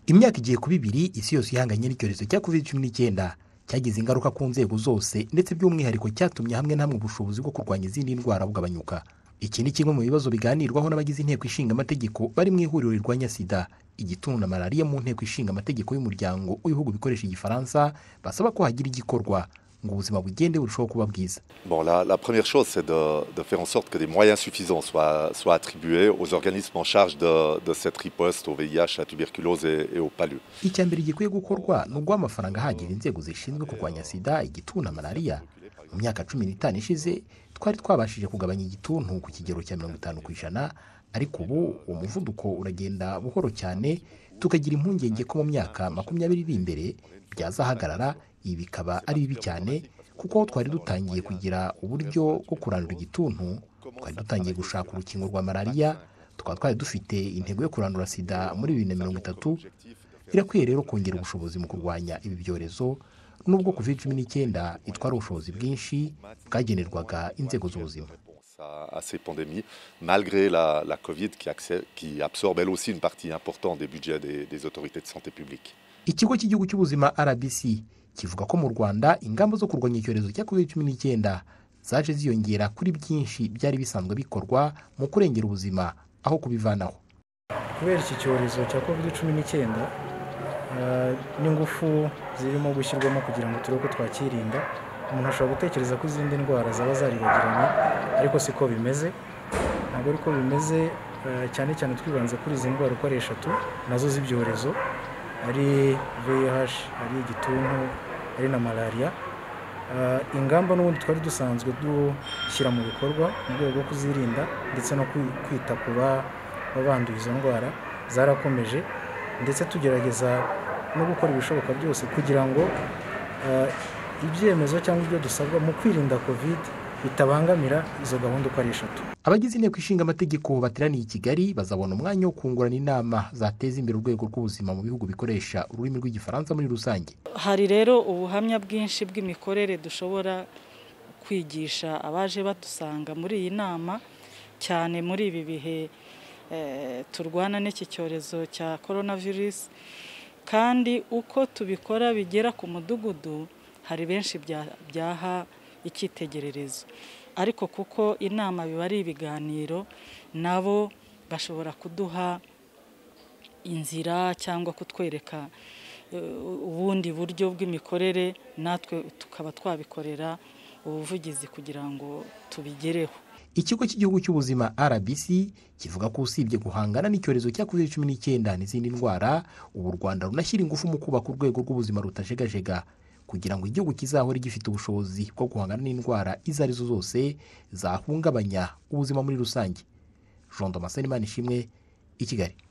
imyaka igiye kuba ibiri isi yose ihanganye n'icyorezo cya covid cumi n'icyenda cyagize ingaruka ku nzego zose ndetse by'umwihariko cyatumye hamwe na hamwe ubushobozi bwo kurwanya izindi ndwara bugabanyuka iki ni kimwe mu bibazo biganirwaho n'abagize inteko ishinga amategeko bari mu ihuriro rirwanya sida igituntu na malariya mu nteko ishinga amategeko y'umuryango w'ibihugu bikoresha igifaransa basaba ko hagira igikorwa ngo ubuzima bugende burushaho kuba bwiza Bon, la, la première chose, c'est de, de faire en sorte que des moyens suffisants soient, soient attribués aux organismes en charge de, de cette riposte au VIH, à la tuberculose et, et au palu. icya mbere gikwiye gukorwa ni uguha amafaranga ahagije inzego zishinzwe kurwanya sida igituntu na malariya mu myaka cumi n'itanu ishize twari twabashije kugabanya igituntu ku kigero cya mirongo itanu ku ijana ariko ubu uwo muvuduko uragenda buhoro cyane tukagira impungenge ko mu myaka makumyabiri iri imbere byazahagarara ibi bikaba ari bibi cyane kuko aho twari dutangiye kugira uburyo bwo kurandura igituntu twari dutangiye gushaka urukingo rwa malariya tukaba twari dufite intego yo kurandura sida muri bibiri na mirongo itatu birakwiye rero kongera ubushobozi mu kurwanya ibi byorezo nubwo covid cumi n'icyenda itwara ubushobozi bwinshi bwagenerwaga inzego z'ubuzima à, à ces pandémies, malgré la, la Covid qui, accè- qui absorbe elle aussi une partie importante des budgets des, des autorités de santé publique. ikigo cy'igihugu cy'ubuzima rbc kivuga ko mu rwanda ingamba zo kurwanya icyorezo cya covid cumi n'icyenda zaje ziyongera kuri byinshi byari bisanzwe bikorwa mu kurengera ubuzima aho kubivanaho kubera iki cyorezo cya covid cumi n'icyenda eh, n'ingufu zirimo gushyirwamo kugira ngo turebe ko twakirinda umuntu ashobora gutekereza ko izindi ndwara zaba zaribagiranye ariko siko bimeze ntabwo ariko bimeze eh, cyane cyane twibanze kuri izi ndwara uko ari eshatu nazo z'ibyorezo ari vih ari igituntu ari na malariya Eh, ingamba n'ubundi twari dusanzwe dushyira mu bikorwa mu rwego rwo kuzirinda ndetse no kwi- kwita ku ba- babanduye izo ndwara zarakomeje ndetse tugerageza no gukora ibishoboka byose kugira ngo eh, ibyemezo cyangwa ibyo dusabwa mu kwirinda covid bitabangamira izo gahunda uko ari eshatu abagize inteko ishinga amategeko bateraniye i kigali bazabona umwanya wo kungurana inama zateza imbere urwego rw'ubuzima mu bihugu bikoresha ururimi rw'igifaransa muri rusange hari rero ubuhamya bwinshi bw'imikorere dushobora kwigisha abaje badusanga muri iyi nama cyane muri ibi bihe eh, turwana n'iki cyorezo cya korona virusi kandi uko tubikora bigera ku mudugudu hari benshi bya- byaha icyitegererezo ariko kuko inama biba ari ibiganiro nabo bashobora kuduha inzira cyangwa kutwereka eh, ubundi buryo bw'imikorere natwe tukaba twabikorera ubuvugizi kugira ngo tubigereho ikigo cy'igihugu cy'ubuzima rbc kivuga ko usibye guhangana n'icyorezo cya covid cumi n'icyenda n'izindi ndwara ubu u rwanda runashyira ingufu mu kubaka urwego rw'ubuzima rutajegajega kugira ngo igihugu kizahore gifite ubushobozi bwo guhangana n'indwara izo ari zo zose zahungabanya ubuzima muri rusange jean damascene ishimwe i kigali